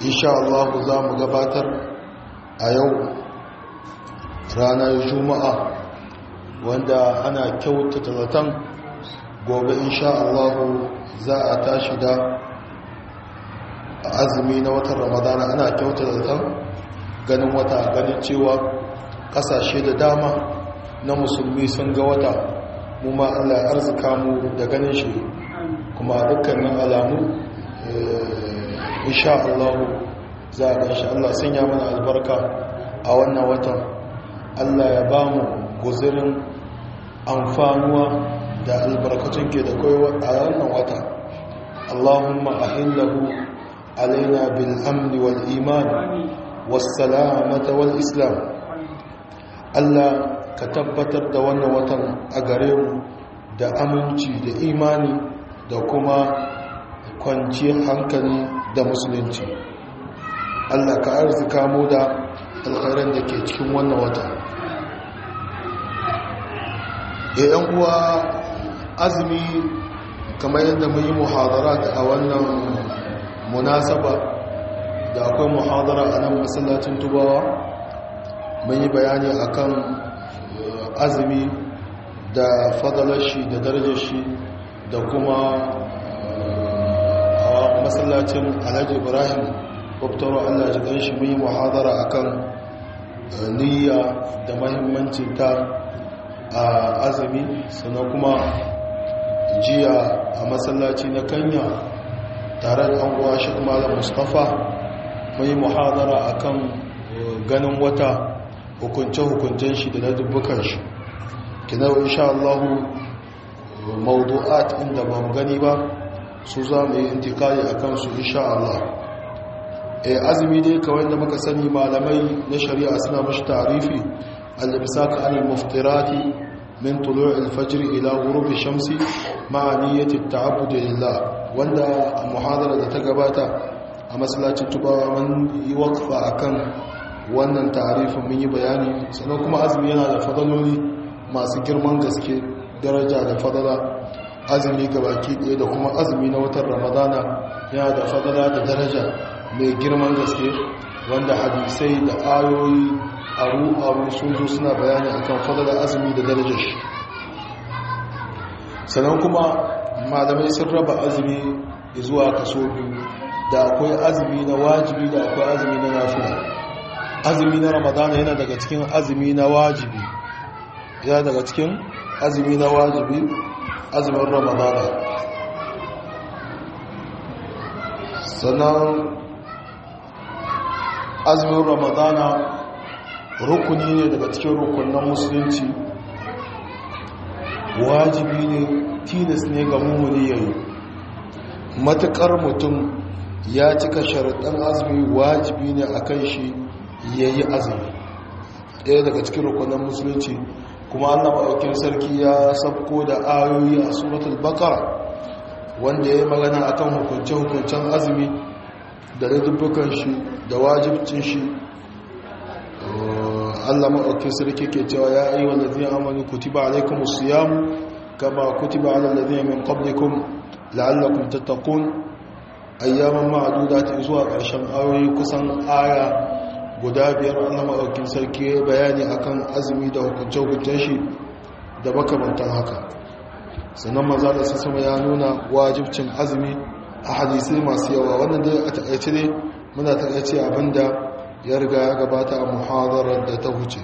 insha Allah za mu gabatar a yau ranar juma'a wanda ana kyautata zaton gobe insha Allah za a tashi da azumi na watan ramadana ana kyautata zaton ganin wata ganin cewa kasashe da dama na musulmi sun ga wata mu ma Allah ya arzika mu da ganin shi kuma dukkanin alamu insha Allah za a ganshi Allah sanya mana albarka a wannan watan Allah ya ba mu guzirin amfanuwa da albarkatun ke da kai a wannan wata Allahumma ahillahu alaina bil amni wal iman was salamata wal islam Allah ka tabbatar da wannan watan a gare mu da aminci da imani da kuma kwanciyar hankali da musulunci Allah ka arzika mu da alkhairan da ke cikin wannan wata yan uwa azumi kamar yadda mun yi muhadara a wannan munasaba da akwai muhadara a nan masallacin tubawa mun yi bayani akan azumi da fadalar shi da darajar shi da kuma a masallacin alhaji ibrahim kwaftaro allah ji shi mun yi muhadara akan niyya da mahimmancin ta a azumi sannan kuma jiya a masallaci na kanya tare da anguwa shi malam mustapha mun yi muhadara akan ganin wata hukunce-hukuncen shi da na dubbukan shi kina insha Allah mawdu'at inda ba mu gani ba su za mu yi intikali a kansu insha Allah e azumi dai kawai da muka sani malamai na shari'a suna mashi tarifi al-imsaka al-muftirati min tulu' al-fajr ila ghurub ash-shamsi ma'a niyyati at-ta'abbud lillah wanda muhadara da ta gabata a masallacin tubawa mun yi waqfa akan wannan tarifin mun yi bayani sannan kuma azumi yana da fadaloli masu girman gaske daraja da fadala azumi ga baki ɗaya da kuma azumi na watan ramadana yana da fadala da daraja mai girman gaske wanda hadisai da ayoyi aru-aru sun zo suna bayani akan fadala azumi da darajar shi sannan kuma malamai sun raba azumi zuwa kaso biyu da akwai azumi na wajibi da akwai azumi na nafila azumi na ramadana yana daga cikin azumi na wajibi yana daga cikin azumi na wajibi azumin ramadana sannan azumin ramadana rukuni ne daga cikin rukunan musulunci wajibi ne tilas ne ga mummuni yayi matukar mutum ya cika sharaɗin azumi wajibi ne a kan shi ya yi azumi ɗaya daga cikin rukunan musulunci kuma allah maɗaukin sarki ya sabko da ayoyi a suratul bakara wanda ya yi magana akan hukunce-hukuncen azumi da dubbukan shi da wajibcin shi allah maɗaukin sarki ke cewa ya yi wa lalzina amani kutiba alaikum siyamu kama kutiba ala lalzina min qablikum la'allakum tattakun ayyaman ma'adudatin zuwa ƙarshen ayoyi kusan aya guda biyar an maɗaukin sarki bayani akan azumi da hukunce-hukuncen shi da makamantan haka sannan maza da sassama ya nuna wajibcin azumi a hadisai masu yawa wannan dai a taƙaice ne muna taƙaice abinda ya riga ya gabata a muhadarar da ta wuce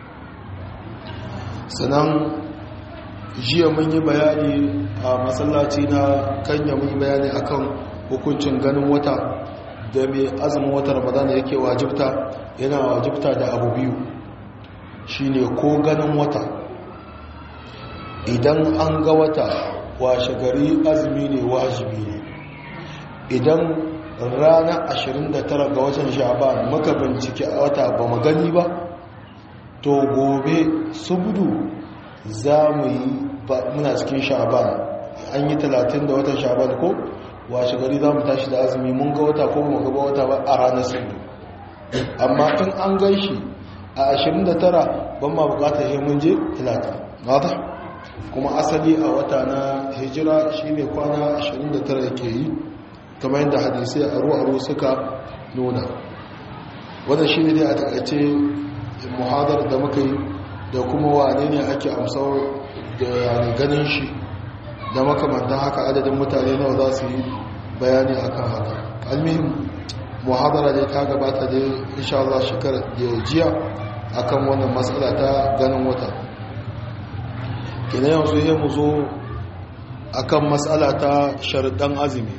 sannan jiya mun yi bayani a masallaci na kanya mun yi bayani akan hukuncin ganin wata da mai azumin wata ramadana yake wajibta yana wajibta da abu biyu shine ko ganin wata idan an ga wata washe gari azumi ne wajibi ne idan ranar 29 ga watan sha'ban muka bincike a wata ba mu gani ba to gobe subdu za mu yi muna cikin sha'ban an yi 30 da watan sha'ban ko washe gari za mu tashi da azumi mun ga wata ko mu gaba wata ba a ranar subdu amma in an gan shi a 29 ban ma bukatar yi mun je 30 nada kuma asali a wata na hijira shine kwana 29 yake yi kamar yadda hadisai aro-aro suka nuna wadda shi ne dai a takaice muhadar da muka yi da kuma wane ne ake amsar da yani ganin shi da makamantan haka adadin mutane nawa za su yi bayani akan haka almihim muhadara dai ta gabata dai insha Allah shekarar da jiya akan wannan matsala ta ganin wata kina yanzu yi mu zo akan matsala ta sharuɗan azumi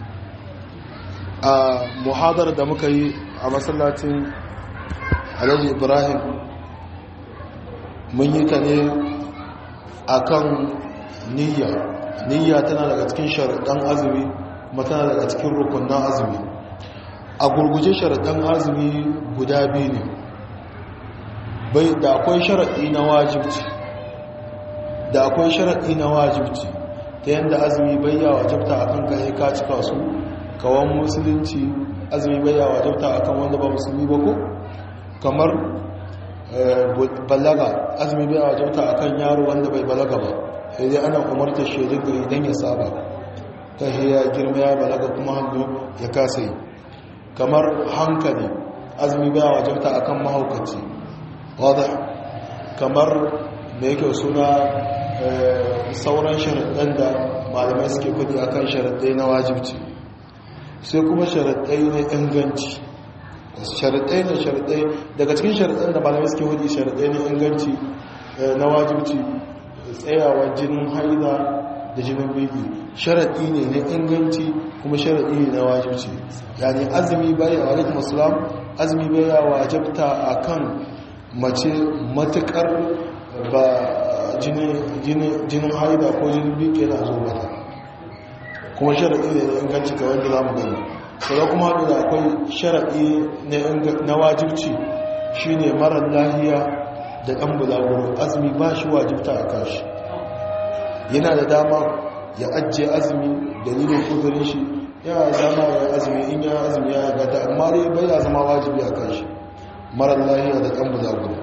a muhadar da muka yi a masallacin alhaji ibrahim mun yi ta ne akan niyya niyya tana daga cikin sharuɗan azumi kuma tana daga cikin rukunan azumi a gurguje sharaɗin azumi guda biyu ne bai da akwai sharaɗi na wajibci da akwai sharaɗi na wajibci ta yadda azumi bai ya wajabta akan kai ka cika su kawan musulunci azumi bai ya wajabta akan wanda ba musulmi ba ko kamar balaga azumi bai ya wajabta akan yaro wanda bai balaga ba sai dai ana umarta shi daga idan ya saba ta ya girma ya balaga kuma hannu ya kasa yi kamar hankali azumi baya wajabta akan mahaukaci wadda kamar da yake suna sauran sharaɗin da malamai suke kudi akan sharaɗai na wajibci sai kuma sharaɗai na inganci sharaɗai na sharaɗai daga cikin sharaɗin da malamai suke kudi sharaɗai na inganci na wajibci tsayawa jinin haida da jinin biki sharaɗi ne na inganci kuma sharaɗi ne na wajibci yani azumi bai a alaikum assalam azumi bai ya wajabta a kan mace matuƙar ba jinin haida ko jinin biki yana zo mata kuma sharaɗi ne na inganci ga wanda za mu gani sai kuma haɗu da akwai sharaɗi na wajibci shine marar lahiya da ɗan bulaguro azumi ba shi wajibta a kashi yana da dama ya ajiye azumi dalilin kudurin shi yana zama ya azumi in ya azumi ya gata amma dai bai ya zama wajibi a kan shi marar lahiya da ɗan bulaguro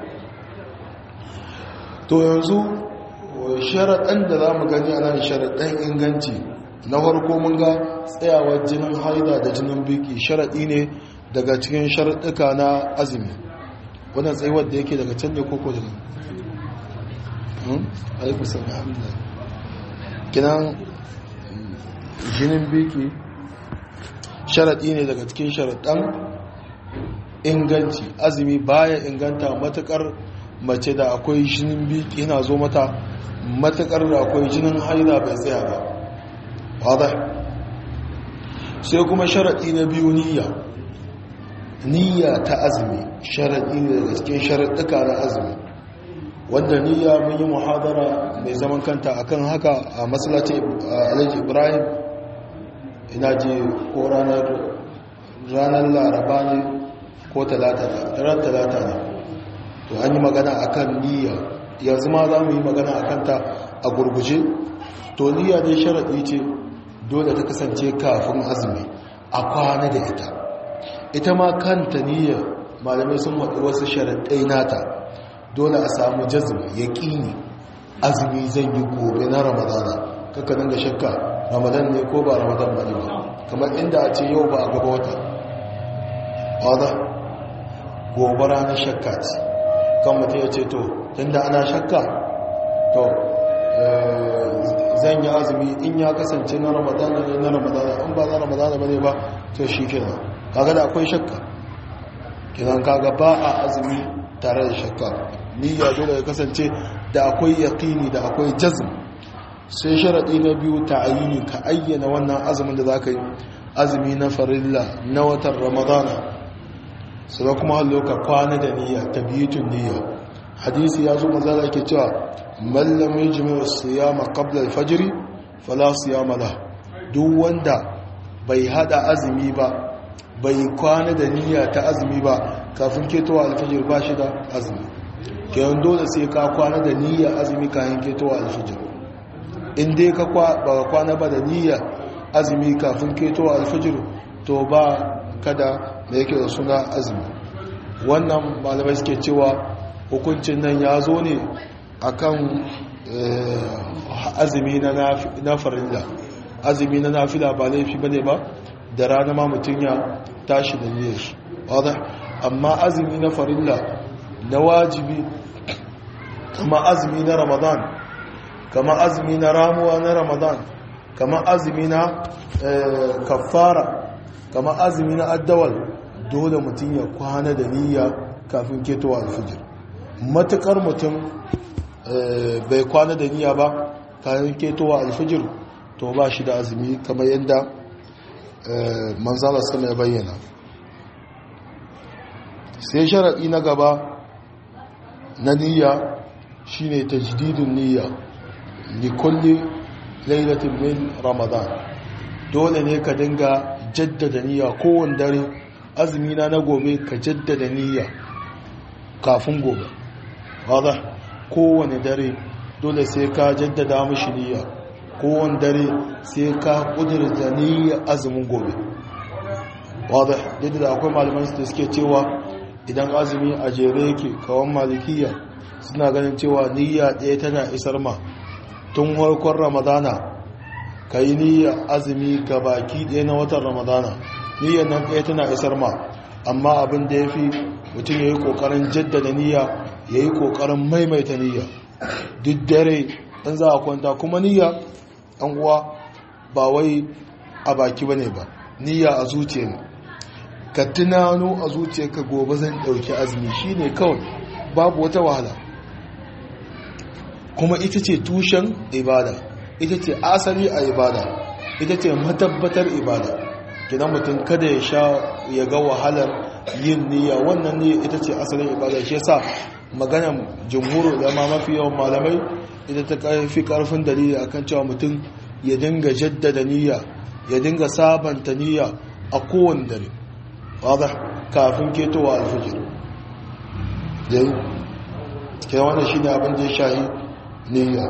to yanzu sharaɗan da za mu gani a nan sharaɗan inganci na farko mun ga tsayawar jinin haida da jinin biki sharaɗi ne daga cikin sharaɗuka na azumi wannan tsayuwar da yake daga can ne koko daga alaikusan alhamdulillah kinan jinin biki sharaɗi ne daga cikin sharaɗan inganci azumi baya inganta matukar mace da akwai jinin biki yana zo mata matukar da akwai jinin haida bai tsaya ba wadda sai kuma sharaɗi na biyu niyya niyya ta azumi sharaɗi ne daga cikin sharaɗuka na azumi wanda niyya mun yi muhadara mai zaman kanta akan haka a masallacin alhaji ibrahim ina je ko ranar laraba ne ko talata ne to an yi magana akan niyya yanzu ma za mu yi magana akan ta a gurguje to niyya dai sharaɗi ce dole ta kasance kafin azumi a kwana da ita ita ma kanta niyya malamai sun waɗi wasu sharaɗai nata dole a samu jazmi ya ƙini azumi zan yi gobe na ramadana kaka dinga shakka ramadan ne ko ba ramadan ba ne ba kamar inda a ce yau ba a gaba wata wadda gobe ranar shakka ce kan mutum ya ce to tunda ana shakka to zan yi azumi in ya kasance na ramadana ne na ramadana in ba na ramadana ba ne ba to shi kenan kaga da akwai shakka kinan kaga ba a azumi tare da shakka niyya dole ya kasance da akwai yaqini da akwai jazm sai sharadi na biyu ta'ayini ka ayyana wannan azumin da zaka yi azumi na farilla na watan ramadana sai kuma hallo ka kwana da niyya tabiyatun niyya hadisi ya zo manzala yake cewa man lam yajmi as-siyama qabla al-fajr fala siyama la duk wanda bai hada azumi ba bai kwana da niyya ta azumi ba kafin ketowa alfajir ba shi da azumi kenan dole sai ka kwana da niyya azumi kafin ketowa alfajir in dai ka ba kwana ba da niyya azumi kafin ketowa alfajir to ba kada da yake da suna azumi wannan malamai suke cewa hukuncin nan ya zo ne akan azumi na farilla azumi na nafila ba laifi bane ba da rana ma mutum ya tashi da niyyar shi wadda amma azumi na farilla na wajibi kama azumi na ramadan kama azumi na ramuwa na ramadan kama azumi na kafara kama azumi na addawal dole mutum ya kwana da niyya kafin ketowa alfijir matukar mutum bai kwana da niyya ba kafin ketowa alfijir to ba shi da azumi kamar yadda manzala sama ya bayyana sai sharaɗi na gaba na niyya shine tajdidun niyya likulli lailatin min ramadan dole ne ka dinga jaddada niyya kowane dare azumina na gobe ka jaddada niyya kafin gobe wadda kowane dare dole sai ka jaddada mashi niyya kowane dare sai ka kudurta niyya azumin gobe wadda yadda da akwai malaman su da suke cewa idan azumi a jere yake kawan malikiya suna ganin cewa niyya ɗaya tana isar ma tun harkon ramadana ka yi niyya azumi ga baki ɗaya na watan ramadana niyyar nan ɗaya tana isar ma amma abin da ya fi mutum ya yi ƙoƙarin jaddada niyya ya yi ƙoƙarin maimaita niyya duk dare ɗan za a kwanta kuma niyya ɗan uwa ba wai a baki ba ne ba niyya a zuciya ne ka tunano a zuciya ka gobe zan ɗauki azumi shi ne kawai babu wata wahala kuma ita ce tushen ibada ita ce asali a ibada ita ce matabbatar ibada gidan mutum kada ya sha ya ga wahalar yin niyya wannan ne ita ce asalin ibada shi yasa maganan jumhur da ma mafi yawan malamai ita ta fi karfin dalili akan cewa mutum ya dinga jaddada niyya ya dinga sabanta niyya a kowane dare wadda kafin ketowa alfijir dai ke wannan shine abin da ya shahi niyya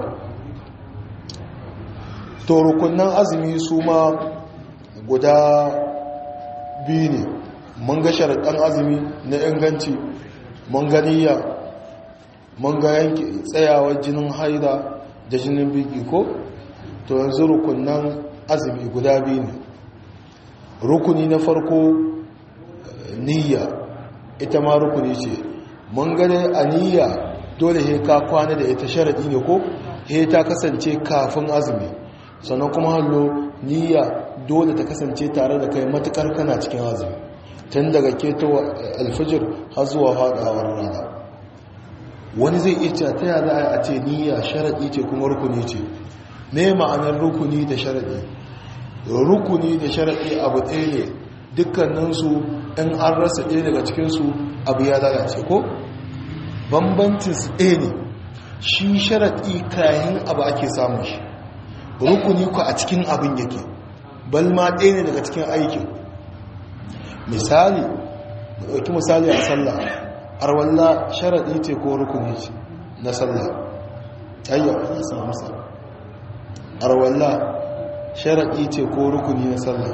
to rukunan azumi su ma guda biyu ne mun ga sharaɗin azumi na inganci mun ga niyya mun ga yanki tsayawar jinin haida da jinin biki ko to yanzu rukunan azumi guda biyu ne rukuni na farko niyya ita ma rukuni ce mun gane a niyya dole he ka kwana da ita sharaɗi ne ko he ta kasance kafin azumi sannan kuma hallo niyya dole ta kasance tare da kai matukar kana cikin azumi tun daga keto alfijir har zuwa faɗawar rana wani zai iya cewa ta yada a ce niyya sharaɗi ce kuma rukuni ce me ma'anar rukuni da sharaɗi rukuni da sharaɗi abu ɗaya ne dukkaninsu in an rasa ɗaya daga cikinsu abu ya lalace ko bambancin su ɗaya ne shi sharaɗi kayan abu ake samun shi rukuni ku a cikin abin yake balma ɗaya ne daga cikin aikin misali ɗauki misali a sallah arwalla sharaɗi ce ko rukuni ce na sallah ayyau ya samu sa arwalla sharaɗi ce ko rukuni na sallah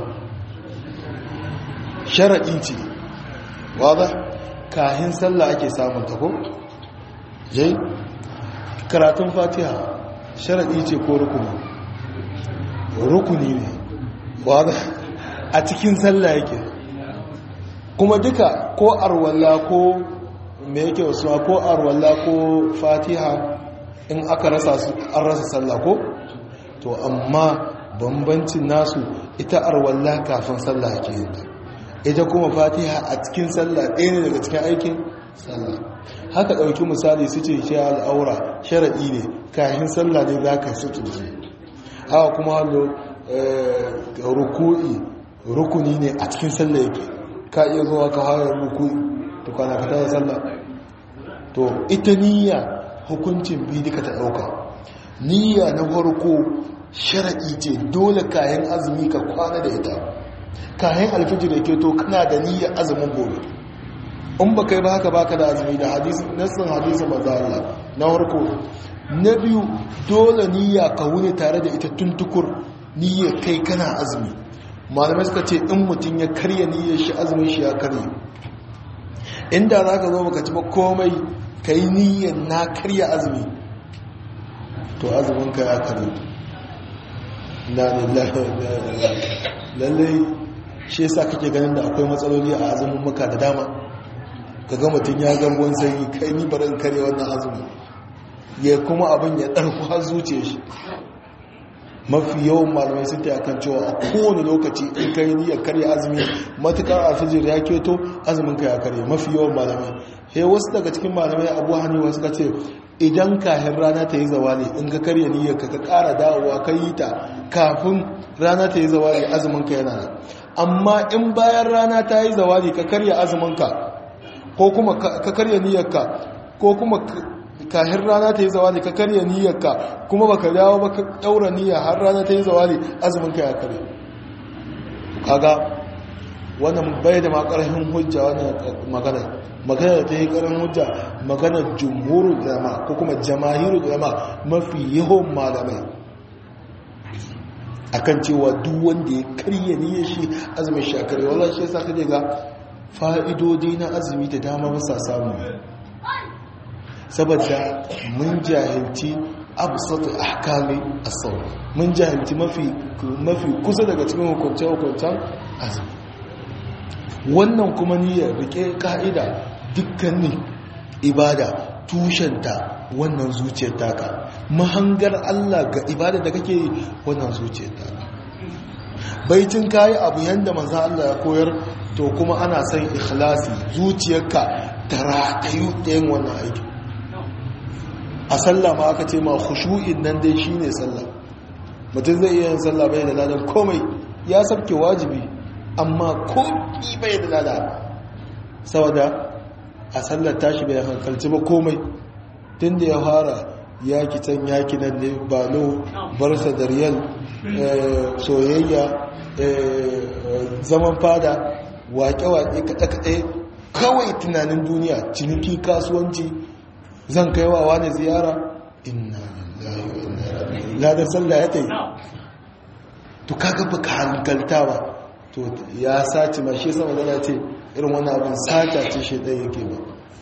sharaɗi ce wadda kahin sallah ake samun tako jai karatun fatiha sharaɗi ce ko rukuni rukuni ne wadda a cikin sallah yake kuma duka ko arwalla ko me yake wasu ko arwalla ko fatiha in aka rasa an rasa sallah ko to amma bambancin nasu ita arwalla kafin sallah ake yin ta ita kuma fatiha a cikin sallah ɗaya ne daga cikin aikin sallah haka ɗauki misali su ce shi al'aura sharaɗi ne kayan sallah ne za ka su turje haka kuma hallo ruku'i rukuni ne a cikin sallah yake ka iya zuwa ka hayar ruku'i to kwana ka tara sallah to ita niyya hukuncin biyu duka ta ɗauka niyya na farko sharaɗi ce dole kayan azumi ka kwana da ita kayan alfijir da ke to kana da niyyar azumin gobe in ba kai ba haka baka da azumi da hadisi nassin hadisi manzo Allah na farko na biyu dole niyya ka wuni tare da ita tuntukur niyyar kai kana azumi malamai suka ce in mutum ya karya niyyar shi azumin shi ya karye inda za ka zo baka ci ba komai ka yi niyyar na karya azumi to azumin ka ya karye na lillahi lallai shi yasa kake ganin da akwai matsaloli a azumin maka da dama kaga mutum ya ga ruwan sanyi kai ni barin kare wannan azumin ya kuma abin ya ɗarku har zuciya shi mafi yawan malamai sun ta kan cewa a kowane lokaci in kai niyyar karya azumi matukar alfijir ya keto azumin ka ya karya mafi yawan malamai he wasu daga cikin malamai abu hannu suka ce idan kahin rana ta yi zawali in ka karya niyyar ka ka kara dawowa ka yi ta kafin rana ta yi zawali azumin ka yana nan amma in bayan rana ta yi zawali ka karya azumin ka ko kuma ka karya niyyar ka ko kuma kahin rana ta yi zawali ka karya niyyarka kuma baka dawo ba ka daura niyya har rana ta yi zawali azumin ka ya karya kaga wannan bai da makarhin hujja wannan magana magana da ta yi karin hujja magana jumhurul ulama ko kuma jamahirul ulama mafi yawan malamai akan cewa duk wanda ya karya niyyar shi azumin shi a karya wallahi shi yasa kaje ga fa'idodi na azumi da dama ba sa samu saboda mun jahilci absatu ahkami as-sawm mun jahilci mafi mafi kusa daga cikin hukunce-hukuncen azumi wannan kuma niyyar rike ka'ida dukkanin ibada tushenta wannan zuciyar taka mahangar Allah ga ibada da kake yi wannan zuciyar taka baitin kayi abu yanda manzo Allah ya koyar to kuma ana son ikhlasi zuciyarka ta ratayu ɗayan wannan aikin a sallah ma aka ce ma khushu'in nan dai shine sallah mutum zai iya yin sallah bai da ladan komai ya sabke wajibi amma komi bai da ladan saboda a sallar tashi bai hankalci ba komai tun da ya fara yaki can yaki nan ne balo barsa da riyal soyayya zaman fada wake-wake kaɗe-kaɗe kawai tunanin duniya ciniki kasuwanci zan kai wa wani ziyara inna lillahi wa inna ilaihi ladan sallah ya tayi to kaga baka hankalta ba to ya sace ma shi sama da ce irin wannan abin sata ce shi dai yake ba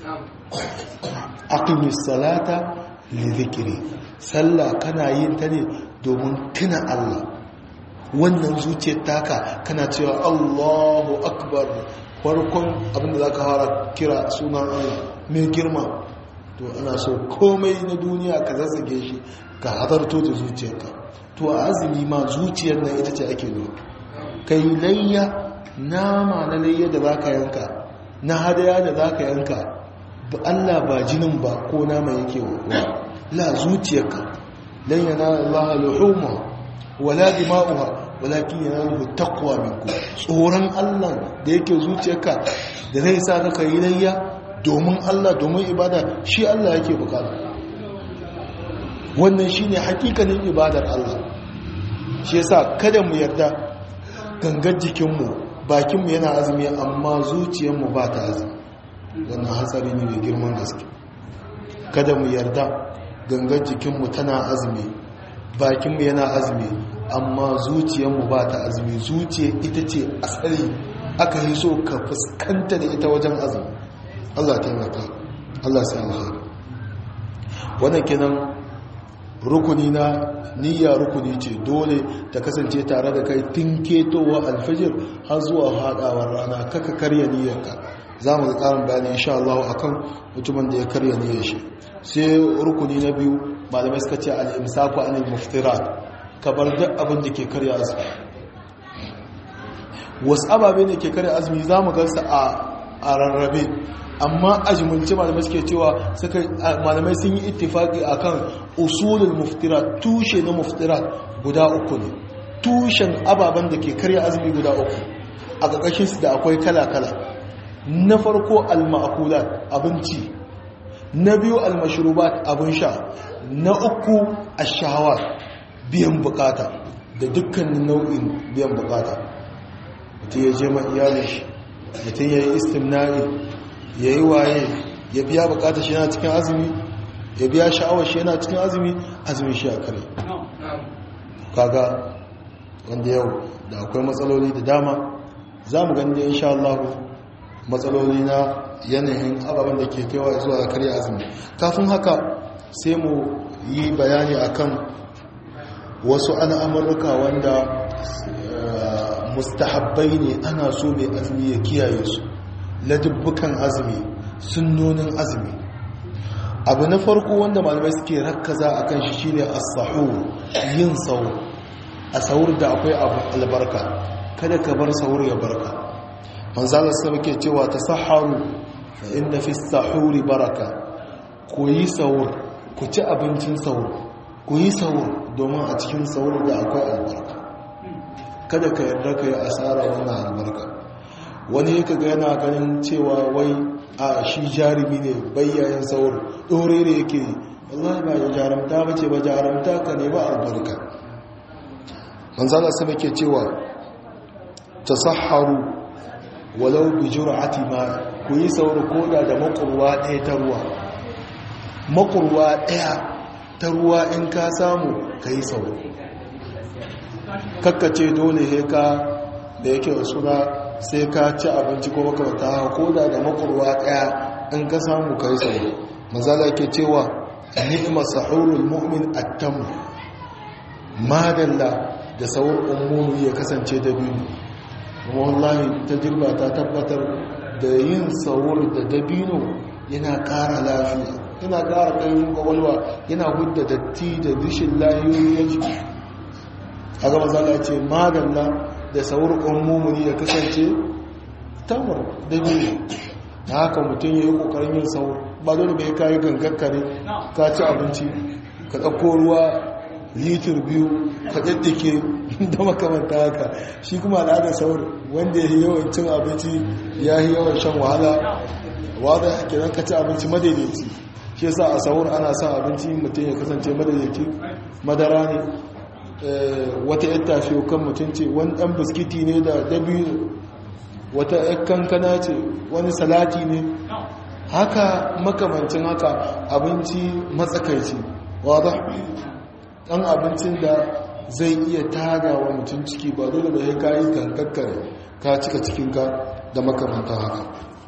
aqimis salata li dhikri sallah kana yin ta ne domin tuna Allah wannan zuciyar taka kana cewa Allahu akbar farkon abinda zaka fara kira sunan Allah mai girma to ana so komai na duniya ka zazzage shi ka hadarto da zuciyarka to a azumi ma zuciyar nan ita ce ake nuna kai layya nama na layya da zaka yanka na hadaya da zaka yanka ba Allah ba jinin ba ko nama yake wa la zuciyarka lan yanala Allah luhuma wala dima'uha walakin yanaluhu taqwa minkum tsoron Allah da yake zuciyarka da zai sa ka yi layya domin Allah domin ibada shi Allah yake bukata wannan shine hakikanin ibadar Allah shi yasa kada mu yarda gangar jikinmu bakinmu yana azumi amma zuciyarmu ba ta azumi wannan hatsari ne mai girman gaske kada mu yarda gangar jikinmu tana azumi bakinmu yana azumi amma zuciyarmu ba ta azumi zuciya ita ce asali aka yi so ka fuskanta da ita wajen azumi Allah taimaka Allah sai alheri wannan kenan rukuni na niyya rukuni ce dole ta kasance tare da kai tun ketowa alfajir har zuwa hadawar rana kaka karya niyyarka za mu ga karin bayani insha Allah akan mutumin da ya karya niyyar shi sai rukuni na biyu malamai suka ce al-imsaku anil muftirat ka bar duk abin da ke karya azumi wasu ababe ne ke karya azumi za mu gansa a rarrabe amma a jimilce malamai suke cewa malamai sun yi ittifaki akan usulul muftirat tushe na muftirat guda uku ne tushen ababen da ke karya azumi guda uku a ƙarƙashin su da akwai kala-kala na farko al-ma'kulat abinci na biyu al-mashrubat abin sha na uku ash-shahawat biyan bukata da dukkanin nau'in biyan bukata mutum ya je ma iyalin shi mutum ya yi istimnari ya yi waye ya biya bukatar shi yana cikin azumi ya biya sha'awar shi yana cikin azumi azumi shi a kare kaga wanda yau da akwai matsaloli da dama za mu gani da insha Allah matsaloli na yanayin ababen da ke kaiwa zuwa ga karya azumi kafin haka sai mu yi bayani akan wasu al'amurruka wanda mustahabbai ne ana so mai azumi ya kiyaye su ladubbukan azumi sunnonin azumi abu na farko wanda malamai suke rakkaza a kan shi shine as-sahur yin sahur a sahur da akwai abu albarka kada ka bar sahur ya barka manzala sai ke cewa tasahharu fa inna fi as-sahuri baraka ku yi sahur ku ci abincin sahur ku yi sahur domin a cikin sahur da akwai albarka kada ka yarda ka yi asara wannan albarka wani ka ga yana ganin cewa wai a shi jarumi ne bayyayin sahur ɗore da yake yi wallahi ba ya jarumta ba ce ba jarumta ka ne ba albarka manzala sama ke cewa tasahharu walau bi jur'ati ma ku yi sahur koda da makurwa ɗaya ta ruwa makurwa ɗaya ta ruwa in ka samu ka yi sau kakkace dole he ka da yake suna sai ka ci abinci ko makamata ko da da makurwa ɗaya in ka samu ka yi sau mazala ke cewa ni'ima sahurul mu'min attam madalla da saurin ummuni ya kasance da biyu wallahi ta jirba ta tabbatar da yin sahur da dabino yana ƙara lafiya yana ƙara ƙarfin ƙwaƙwalwa yana hudda datti da rishin layoyi ya jiki a gaba zala ce magana da saurin mummuni ya kasance tamar da biyu na haka mutum ya yi ƙoƙarin yin saur ba dole bai kayi gangarka ne ka ci abinci ka ɗauko ruwa litir biyu ka ɗaddake da makamanta haka shi kuma al'adar saur wanda ya yi yawan cin abinci ya yi yawan shan wahala wadda kenan ka ci abinci madaidaici shi yasa a sahur ana sa abinci mutum ya kasance madaidaici madara ne wata yar tafiyo kan mutum ce wani dan biskiti ne da dabi'u wata yar kankana ce wani salati ne haka makamancin haka abinci matsakaici wadda dan abincin da zai iya tada wa mutum ciki ba dole da ya kayi gangaggare ka cika cikinka da makamantan haka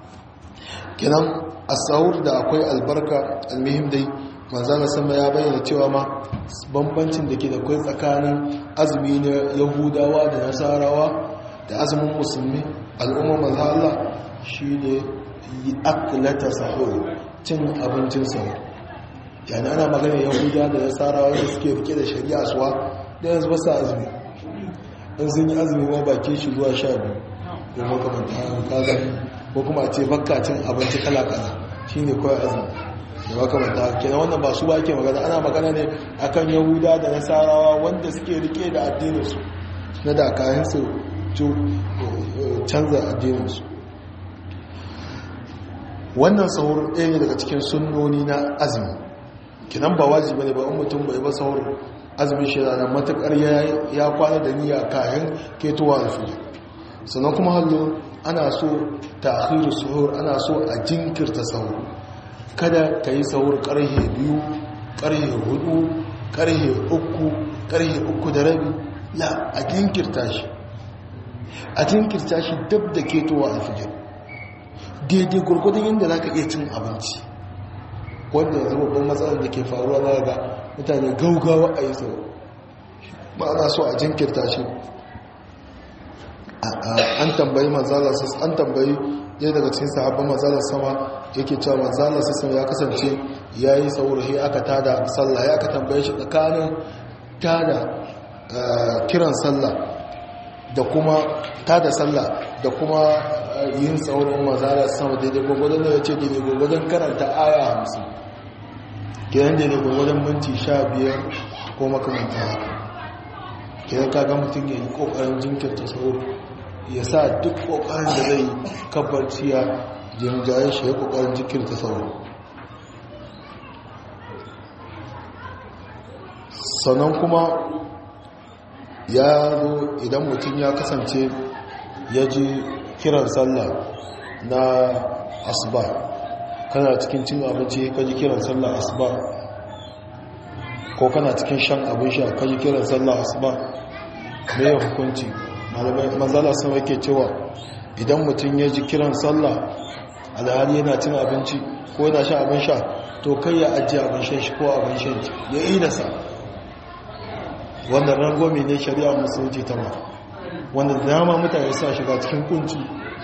kenan a sahur da akwai albarka almihim dai manzana sama ya bayyana cewa ma bambancin da ke da kwai tsakanin azumi na yahudawa da nasarawa da azumin musulmi al'ummar maza Allah shi ne yi akilata sahur cin abincin sahur yana ana magana yahuda da nasarawa da suke rike da shari'a suwa da yanzu ba sa azumi in sun yi azumi ma baki shi zuwa sha biyu ko makamanta kaga ko kuma a ce bakka cin abinci kala kala shine kawai azumi da makamanta kenan wannan ba su ba ke magana ana magana ne akan yahuda da nasarawa wanda suke rike da addininsu na da kayan su canza addininsu wannan sahur ɗaya ne daga cikin sunnoni na azumi kinan ba wajibi ne ba in mutum bai ba sahur azumin shi ranar matakar ya kwana da niyya kayan ketowa da fiye sannan kuma hallo ana so ta akhiru suhur ana so a jinkirta sahur kada ka yi sahur karhe biyu karhe hudu karhe uku karhe uku da rabi la a jinkirta shi a jinkirta shi dab da ketowa alfijir daidai gurgudun yadda za ka iya cin abinci wanda yanzu babban matsalar da ke faruwa za ga mutane gaugawa a yi sahur ba ana so a jinkirta shi an tambayi manzala an tambayi ɗaya daga cikin sahabban manzala sama yake cewa manzala sama ya kasance ya yi saurayi aka tada sallah ya aka tambaye shi tsakanin tada kiran sallah da kuma tada sallah da kuma yin saurin manzala sama daidai gwagwadon da ya ce daidai gwagwadon karanta aya hamsin kiran daidai gwagwadon minti sha biyar ko makamanta haka kiran kaga mutum ya yi kokarin jinkirta sauri ya sa duk kokarin da zai kabbarci ya jinjayen shi ya kokarin jinkirta sauri sannan kuma ya zo idan mutum ya kasance ya ji kiran sallah na asuba kana cikin cin abinci ka ji kiran sallah asuba ko kana cikin shan abin sha ka ji kiran sallah asuba mai hukunci malamai manzala sun wake cewa idan mutum ya ji kiran sallah alhali yana cin abinci ko yana sha abin sha to kai ya ajiye abin shan shi ko abin shan shi ya yi nasa wannan rangwame ne shari'a musulunci ta ma wanda dama mutane suna shiga cikin kunci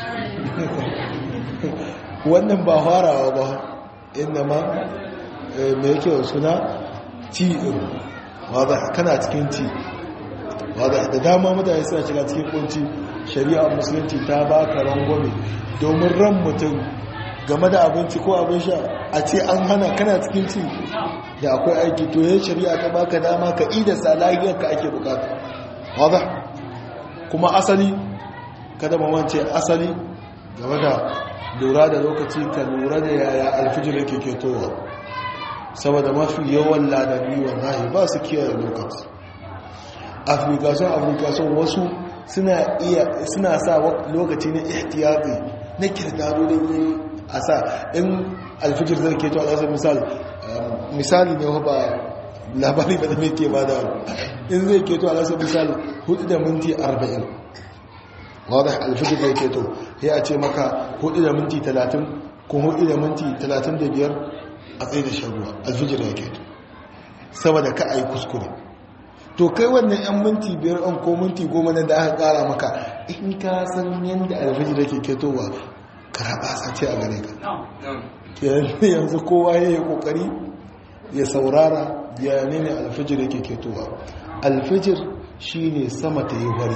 wannan ba farawa ba inda ma mai yake suna ti wadda kana cikin ti wadda da dama mutane suna shiga cikin kunci shari'a musulunci ta ba ka rangwame domin ran mutum game da abinci ko abin sha a ce an hana kana cikin ci da akwai aiki to yin shari'a ta baka dama ka ida salahiyar ka ake bukata wadda kuma asali kada mamance asali game da lura da lokaci ka lura da yaya alfijir yake ketowa saboda mafi yawan ladabi wallahi ba su kiyaye lokaci afirkason afirkason wasu suna iya suna sa lokaci na ihtiyati na kirdado da yi a sa in alfijir zai keto a ƙasar misali misali ne ba labari ba da mai ke ba da in zai keto a ƙasar misali 4 da minti 40 wadda alfijir zai keto ya ce maka 4 da minti 30 ko 4 da minti 35 a tsaye da sharuwa alfijir ya keto saboda ka a yi kuskure to kai wannan 'yan minti biyar an ko minti goma nan da aka kara maka in ka san yadda alfijir da ke ketowa karaba sace a gare ka yanzu kowa ya yi kokari ya saurara ya ne alfijir da ke ketowa alfijir shi ne sama ta yi wari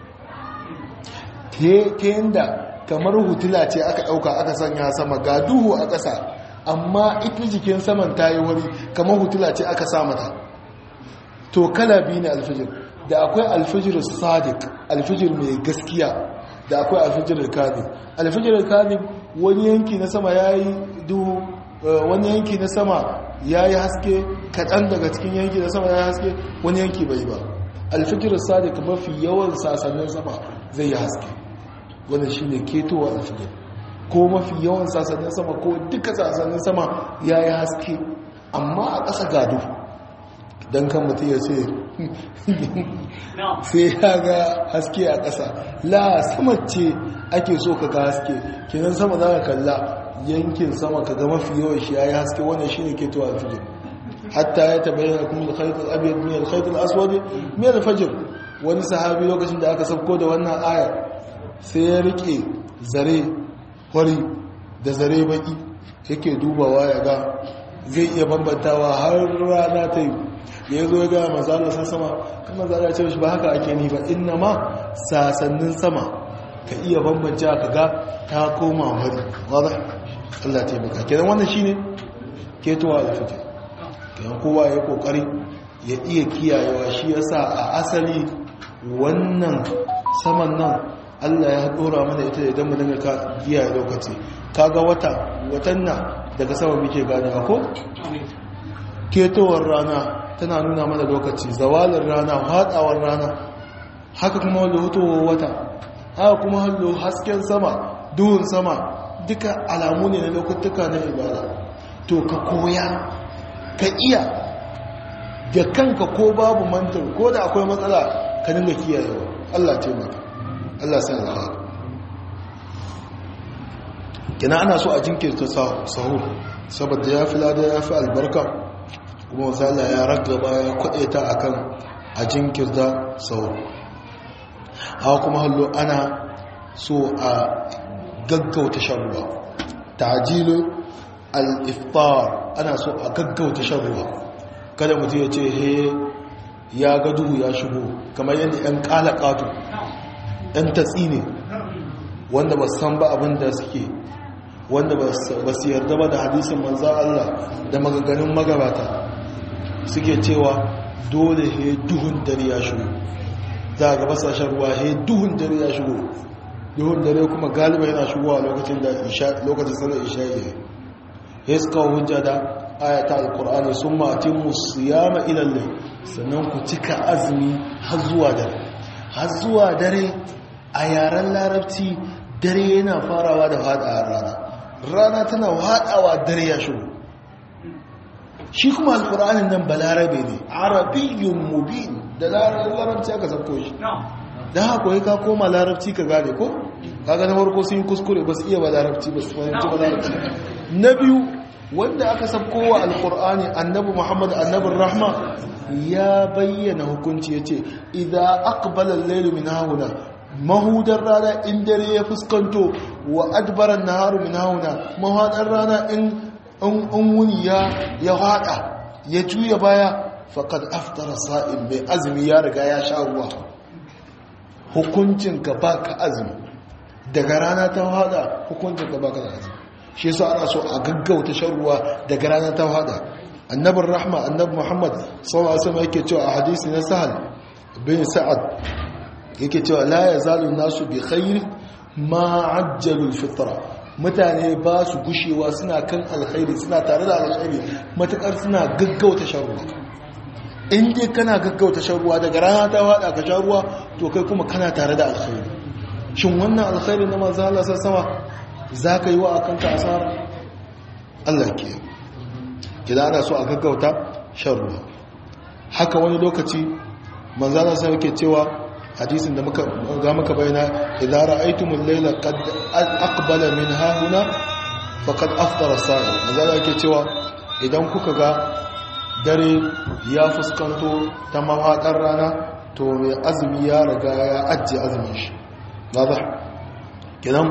ta yadda kamar hutula ce aka ɗauka aka sanya sama ga duhu a ƙasa amma ita jikin saman ta yi wari kamar hutula ce aka sa mata to kala biyu ne alfijir da akwai alfijir sadiq alfijir mai gaskiya da akwai alfijir kadib alfijir kadib wani yanki na sama yayi duhu wani yanki na sama yayi haske kaɗan daga cikin yanki na sama yayi haske wani yanki bai ba alfijir sadiq mafi yawan sasannin sama zai yi haske wannan shine ketowa alfijir ko mafi yawan sasannin sama ko duka sasannin sama yayi haske amma a ƙasa gado don kan mutum ya ce sai ya ga haske a ƙasa la sama ce ake so ka ga haske kenan sama za ka kalla yankin sama ka ga mafi yawan shi ya yi haske wannan shi ne ke tuwa alfijir hatta ya tabayyana kuma alkhaitul abiyar min alkhaitul aswadi min alfajir wani sahabi lokacin da aka sauko da wannan aya sai ya rike zare hori da zare baki yake dubawa ya ga zai iya bambantawa har rana ta yi da ya zo ya gaya mazala san sama kuma za a ce shi ba haka ake ni ba inna ma sasannin sama ka iya bambance ka ga ta koma wani wadda Allah ta yi baka kenan wannan shi ne ketowa da fita kenan kowa ya kokari ya iya kiyayewa shi ya sa a asali wannan saman nan Allah ya dora mana ita idan mu dinga ka kiyaye lokaci kaga wata watan nan daga sama muke ganewa ko ketowar rana tana nuna mana lokaci zawalin rana hadawar rana haka kuma wanda hutowar wata haka kuma hallo hasken sama duhun sama duka alamu ne na lokutuka na ibada to ka koya ka iya da kanka ko babu mantar ko da akwai matsala ka dinga kiyayewa Allah taimaka Allah sai alheri kina ana so a jinkirta sahur saboda ya fi lada ya fi albarka kuma wasala ya ragaba ya kwaɗe ta a kan a jinkirta sahur hawa kuma hallo ana so a gaggauta shan ruwa tajilu al-iftar ana so a gaggauta shan ruwa kada mutum ya ce he ya ga duhu ya shigo kamar yadda 'yan ƙalaƙatu 'yan tatsi ne wanda ba san ba abin da suke wanda ba su yarda ba da hadisin manzan Allah da magaganin magabata suke cewa dole he duhun dare ya shigo za a gaba sashen ruwa he duhun dare ya shigo duhun dare kuma galiba yana shigowa lokacin da lokacin sanar isha yi ya suka hujja da ayata alkur'ani sun matin musu yama ilalle sannan ku cika azumi har zuwa dare har zuwa dare a yaren larabci dare yana farawa da faɗa rana rana tana haɗawa dare ya shigo shi kuma alƙur'anin nan balarabe ne arabiyyun mubin da larabci aka sauko shi da haka yi ka koma larabci ka gane ko kaga na farko sun yi kuskure ba su iya ba larabci ba su fahimci ba larabci na biyu wanda aka sabkowa alkur'ani annabi muhammad annabin rahma ya bayyana hukunci ya ce idan aqbala al-laylu min hauna mahudar rana in dare ya fuskanto wa adbaran naharu min hauna mahadar rana in in wuni ya ya hada ya juya baya faqad aftara sa'im mai azumi ya riga ya sha ruwa hukuncin ka baka azumi daga rana ta hada hukuncin ka baka azumi shi yasa ana so a gaggauta shan ruwa daga rana ta hada annabin rahma annabi muhammad sallallahu alaihi wasallam yake cewa a hadisi na sahal bin sa'ad yake cewa la yazalu nasu bi khair ma ajjalu al-fitra mutane ba su gushewa suna kan alkhairi suna tare da alkhairi matakar suna gaggauta shan ruwa in dai kana gaggauta shan ruwa daga rana ta hada ka shan ruwa to kai kuma kana tare da alkhairi shin wannan alkhairi na manzo Allah sama zaka yi wa akanka asara Allah ke idan ana so a gaggauta shan ruwa haka wani lokaci manzo Allah sai yake cewa hadisin da muka ga muka bayyana idza ra'aytumul layla qad aqbala min hahuna faqad aftara sa'i manzo Allah yake cewa idan kuka ga dare ya fuskanto ta mawaƙar rana to mai azumi ya riga ya ajiye azumin shi ba kidan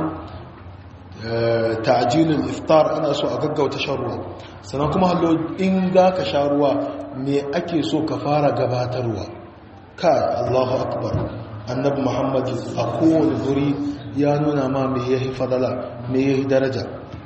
ta'jilul iftar ana so a gaggauta shan ruwa sannan kuma hallo in za ka sha ruwa me ake so ka fara gabatarwa kai Allahu akbar annabi Muhammad a kowane guri ya nuna ma me yahi fadala me yahi daraja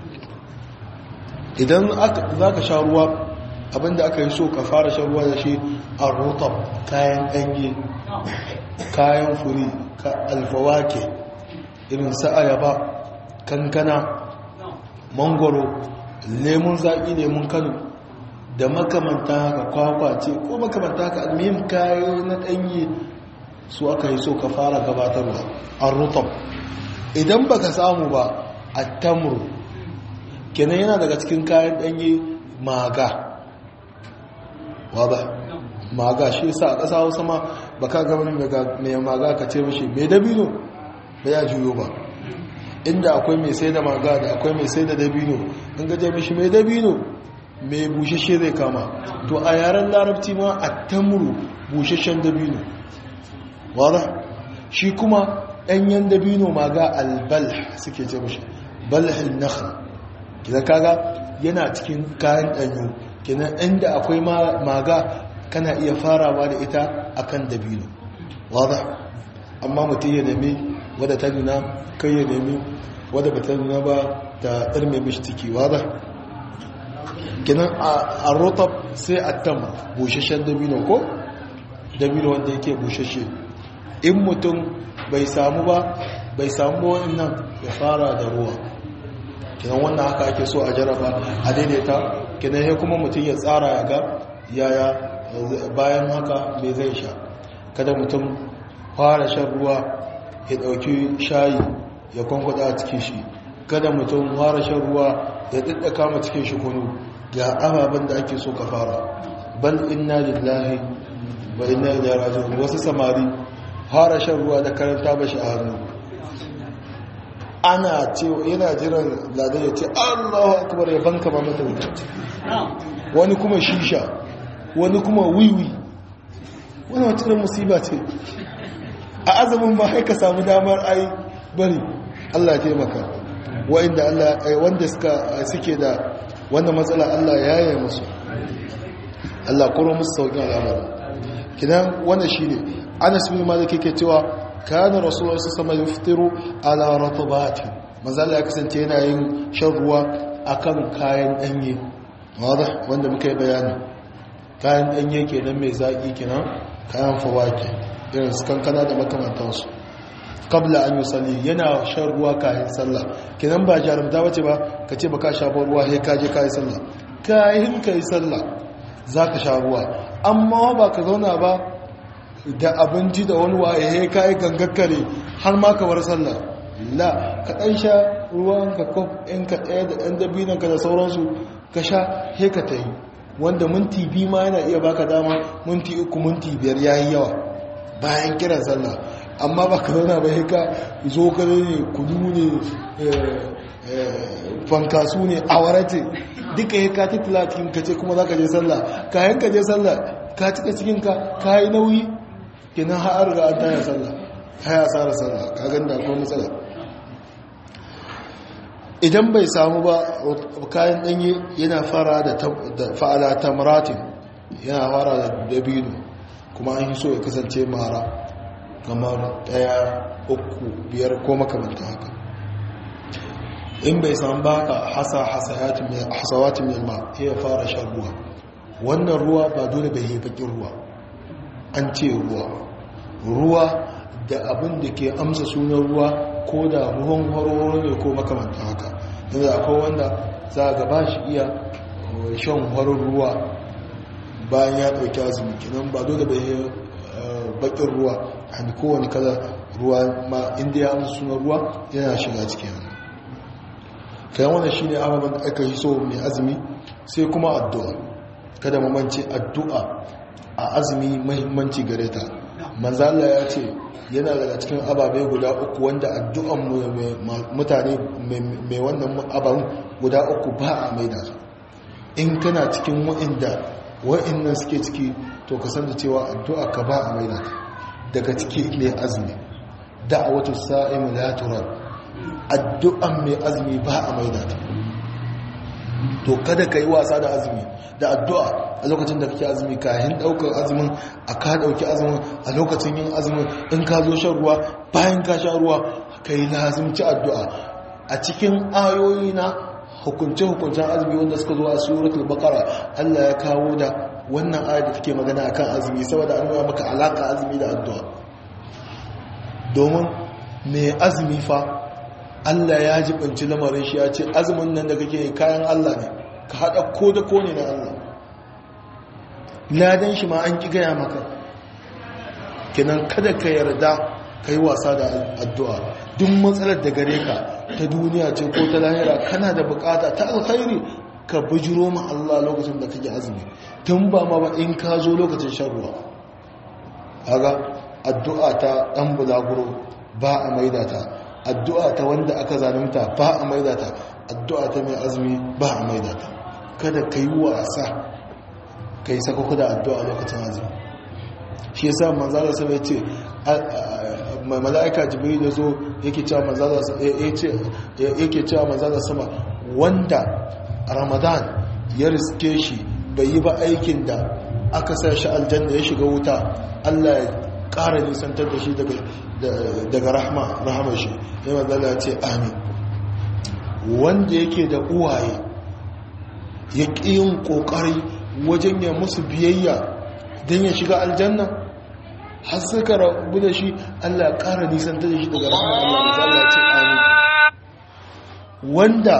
idan za ka sha ruwa abinda aka yi so ka fara shan ruwa da shi a rotab kayan ɗanye kayan furi ka alfawake irin sa'ayaba kankana mangoro lemun zaƙi lemun kano da makamanta haka kwakwa ce ko makamanta haka almihim kayo na ɗanye su aka yi so ka fara gabatarwa a rotab idan baka samu ba a tamuru kenan yana daga cikin kayan ɗanye maga wada maga shi sa a ƙasa hausa ma ba ka gaba mai maga ka ce mashi mai dabino ba ya juyo ba inda akwai mai sai da maga da akwai mai sai da dabino in gaje mashi mai dabino mai bushashe zai kama to a yaren larabci ma a tamuru bushashen dabino wada shi kuma ɗanyen dabino maga albal suke ce mashi balhin nakhal kina kaga yana cikin kayan ɗanyu kina inda akwai maga kana iya farawa da ita akan dabino wada amma mutum ya nemi wadda ta nuna kai ya nemi wadda ba ta nuna ba ta ɗarme mishi ciki wada kinan a rotab sai a tam bushashen dabino ko dabino wanda yake bushashe in mutum bai samu ba bai samu nan ya fara da ruwa kinan wannan haka ake so a jaraba a daidaita kinan ya kuma mutum ya tsara ya ga yaya bayan haka mai zai sha kada mutum fara shan ruwa ya dauki shayi ya kwankwada a cikin shi kada mutum fara shan ruwa ya daddaka ma cikin shi kunu ga ababen da ake so ka fara bal inna lillahi wa inna ilaihi raji'un wasu samari fara shan ruwa da karanta bashi a hannu ana ce yana jiran ladan ya ce Allahu akbar ya banka ma mata wuta wani kuma shisha wani kuma wiwi wani wata irin musiba ce a azumin ba haika samu damar ai bari Allah taimaka wanda Allah wanda suka suke da wannan matsala Allah ya yi musu Allah koro musu sauƙin al'amari kidan wannan shine Anas bin Malik yake cewa kana Rasulullah sallallahu alaihi wasallam ala ratbati manzo Allah ya kasance yana yin shan ruwa akan kayan danye wanda wanda muka yi bayani kayan danye kenan mai zaki kenan kayan fawaki irin su kankana da makamantansu kabla an yi sali yana shan ruwa kayan sallah kinan ba jarumta bace ba ka ce ba ka sha ruwa sai ka je kayi sallah kayan kayi sallah za ka sha ruwa amma ba ka zauna ba da abinci da wani waye sai kayi gangakkare har ma ka bar sallah la ka ɗan sha ruwan ka kof in ka ɗaya da ɗan dabinan ka da sauransu ka sha sai ka ta yi wanda minti biyu ma yana iya baka dama minti uku minti biyar yayi yawa bayan kiran sallah amma ba ka zauna ba ka zo ka ne kudu ne fankasu ne awara ce duka ya ka tattala cikin ka ce kuma za ka je sallah kayan ka je sallah ka cika cikin ka ka yi nauyi kenan har ga an taya sallah haya tsara sallah ka ganda ko matsala idan bai samu ba kayan danye yana fara da fa'ala tamratin yana fara da dabino kuma an yi so ya kasance mara kamar daya uku biyar ko makamanta haka in bai samu ba ka hasa hasawatin yamma ya fara shan ruwa wannan ruwa ba dole bai yi bakin ruwa an ce ruwa ruwa da abin da ke amsa sunan ruwa ko da ruwan horo ne ko makamanta haka yanzu akwai wanda za a gaba shi iya shan horon ruwa bayan ya ɗauki azumi kinan ba dole bai yi bakin ruwa hannu kowane kala ruwa ma inda ya amsa sunan ruwa yana shiga cikin hannu kayan wannan shi ne ababen da aka yi so mai azumi sai kuma addu'a kada mamance addu'a a azumi mahimmanci gare ta manzala ya ce yana daga cikin ababe guda uku wanda addu'an mutane mai wannan abin guda uku ba a maida su in kana cikin wa'inda wa'innan suke ciki to ka san da cewa addu'a ka ba a maida ta daga ciki mai azumi da'awatu sa'im la turad addu'an mai azumi ba a maida ta to kada ka yi wasa da azumi da addu'a a lokacin da kake azumi kayan daukar azumin a ka dauki azumin a lokacin yin azumin in ka zo shan ruwa bayan ka sha ruwa ka yi lazimci addu'a a cikin ayoyi na hukunce-hukuncen azumi wanda suka zo a suratul baqara Allah ya kawo da wannan ayat da take magana akan azumi saboda an nuna maka alaka azumi da addu'a domin mai azumi fa Allah ya jibanci lamarin shi ya ce azumin nan da kake kayan Allah ne ka haɗa ko da ko ne na Allah ladan shi ma an ƙi gaya maka kinan kada ka yarda ka yi wasa da addu'a duk matsalar da gare ka ta duniya ce ko ta lahira kana da bukata ta alkhairi ka bujiro ma Allah lokacin da kake azumi tun ba ma ba in ka zo lokacin shan ruwa haga addu'a ta ɗan bulaguro ba a maida ta addu'a ta wanda aka zalunta ba a maida ta addu'a ta mai azumi ba a maida ta kada ka yi wasa ka yi sakako da addu'a lokacin azumi shi yasa manzala sa bai ce mai mala'ika jibril da zo yake cewa manzala sama wanda ramadan ya riske shi bai yi ba aikin da aka sa shi aljanna ya shiga wuta allah ya ƙara nisantar da shi daga rahama shi ya manzala ya ce amin wanda yake da uwaye ya ƙi yin ƙoƙari wajen ya musu biyayya don ya shiga aljanna har suka rabu da shi Allah ya ƙara nisantar da shi daga rahama Allah da ya ce amin wanda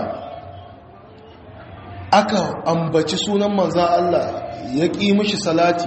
aka ambaci sunan manzan Allah ya ƙi mishi salati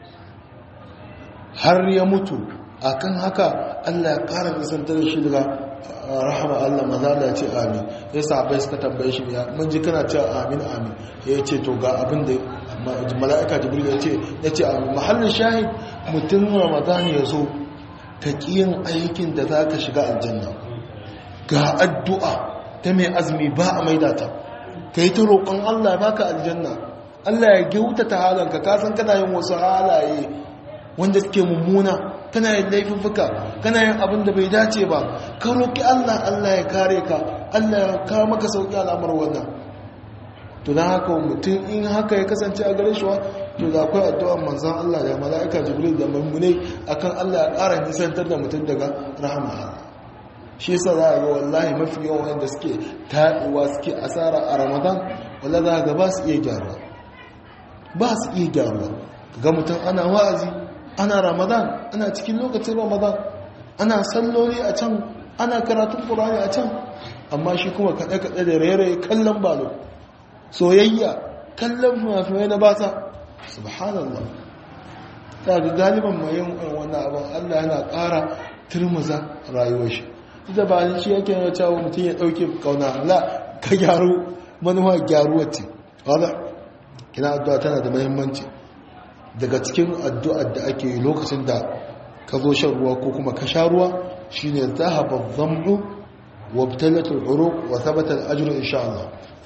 har ya mutu akan haka Allah ya ƙara nisantar da shi daga rahama Allah maza da ce amin ya sahabai suka tambaye shi ya mun ji kana cewa amin amin ya ce to ga abin da mala'ika jibril ya ce ya ce amin mahallin shahid mutum ramadan ya zo ka kiyin aikin da za ka shiga aljanna ga addu'a ta mai azumi ba a maida ta ka yi ta roƙon Allah baka aljanna Allah ya gyauta ta halanka ka san kana yin wasu halaye wanda suke mummuna kana yin laifuffuka kana yin abin da bai dace ba ka roƙi Allah Allah ya kare ka Allah ya kawo maka sauƙi al'amar wannan to don haka mutum in haka ya kasance a gare shiwa to da akwai addu'ar manzan Allah da mala'ika jibril da mummune akan Allah ya ƙara nisantar da mutum daga rahama shi yasa za a ga wallahi mafi yawan wanda suke taɗuwa suke asara a ramadan walla za ga ba su iya gyaruwa ba su iya gyaruwa ga mutum ana wa'azi ana ramadan ana cikin lokacin ramadan ana salloli a can ana karatun ƙurani a can amma shi kuma kaɗe-kaɗe da rairaye kallon balo soyayya kallon mafi na bata subhanallah ta ga galiban mai yin wannan abin allah yana ƙara turmuza rayuwar shi ita ba ni shi yake yana cewa mutum ya ɗauke kauna la ka gyaru manuwa gyaruwa ce wadda kina addu'a tana da mahimmanci daga cikin addu'ar da ake yi lokacin da ka zo shan ruwa ko kuma ka sha ruwa shine zahaba dhambu wa btalatul uruq wa thabata al-ajru insha Allah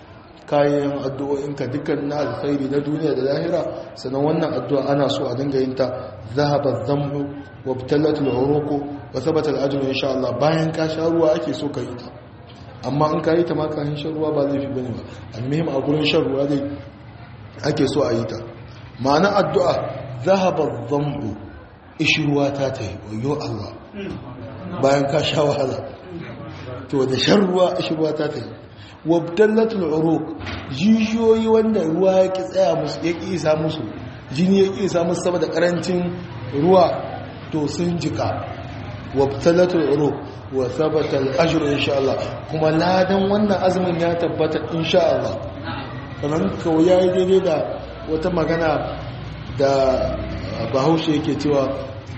kayan addu'o'inka dukkan na alkhairi na duniya da lahira sannan wannan addu'a ana so a dinga yin ta zahaba dhanbu wa btallatul uruqu wa thabata al-ajru insha Allah bayan ka sha ruwa ake so ka yi ta amma in ka yi ta ma kafin shan ruwa ba zai fi bane ba almuhim a gurin shan ruwa dai ake so a yi ta ma'ana addu'a zahaba dhanbu ishruwa ta ta yi wayo Allah bayan ka sha wahala to da shan ruwa ishruwa ta ta yi wabdallatul uruq jijiyoyi wanda ruwa ya ki tsaya musu ya ki isa musu jini ya ki isa musu saboda karancin ruwa to sun jika wabdallatul uruq wa thabata al-ajru insha Allah kuma ladan wannan azumin ya tabbata insha Allah kamar kawai yayi daidai da wata magana da bahaushe yake cewa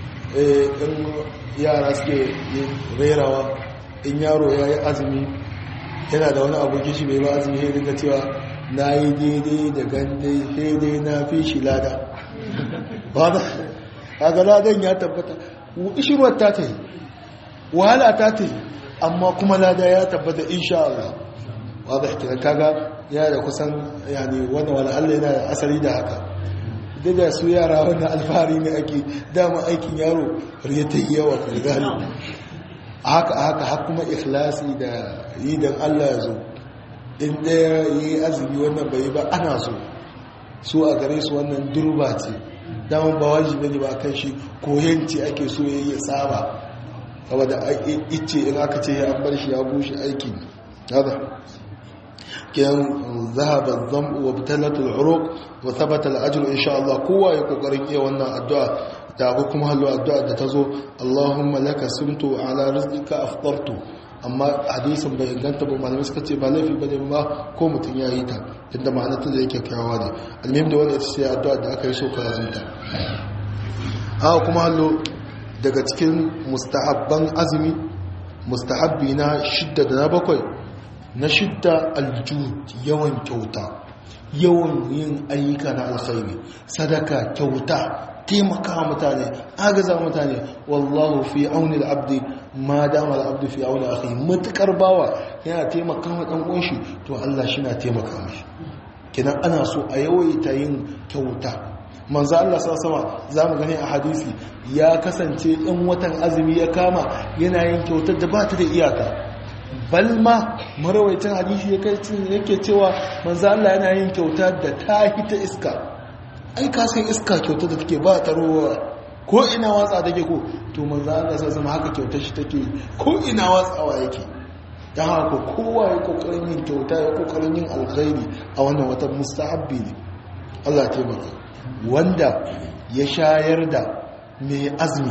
in yara suke rerawa in yaro ya yi azumi yana da wani abokin shi bai ba azumi ya dinga cewa na yi daidai da gandai daidai na fi shi lada ba da kaga ladan ya tabbata ishirwar ta ta yi wahala ta ta yi amma kuma lada ya tabbata insha Allah ba da kira kaga yana da kusan yani wanda wani Allah yana da asali da haka duk da su yara wannan alfahari ne ake dama aikin yaro ya ta yi yawa galibi haka haka har kuma ikhlasi da yi don Allah ya zo in ɗaya yi azumi wannan bai ba ana so so a gare su wannan durba ce daman ba wajibi ne ba kan shi koyanci ake so ya yi saba saboda ice in aka ce ya bar shi ya bushe aiki haka kiyan zahaba dhanbu wa bitalatul uruq wa thabata al-ajr insha Allah kowa ya kokarin iya wannan addu'a da akwai kuma hallo addu'a da ta zo Allahumma laka sumtu ala rizqika aftartu amma hadisin bai inganta ba malamai suka ce ba laifi bane ba ko mutum ya yi ta tunda ma'anar ta da yake kyawa ne almuhim da wanda ita ce addu'a da aka yi so ka yazunta a kuma hallo daga cikin mustahabban azumi mustahabbi na shidda da na bakwai na shidda aljud yawan kyauta yawan yin ayyuka na alkhairi sadaka kyauta taimaka mutane agaza mutane wallahu fi auni al-abdi ma dama al-abdu fi auni akhi matukar bawa yana taimaka wa dan uwan shi to Allah shi na taimaka mishi kidan ana so a yawaita yin kyauta manzo Allah sallallahu zamu gani a hadisi ya kasance in watan azumi ya kama yana yin kyautar da ba ta da iyaka balma marawaitin hadisi yake cewa manzo Allah yana yin kyauta da ta hita iska ai ka san iska kyauta da take ba ta ruwa ko ina watsa take ko to manzo Allah sai sama haka kyautar shi take ko ina watsawa yake dan haka kowa ya kokarin yin kyauta ya kokarin yin alkhairi a wannan watan mustahabbi ne Allah ya taimaka wanda ya shayar da mai azumi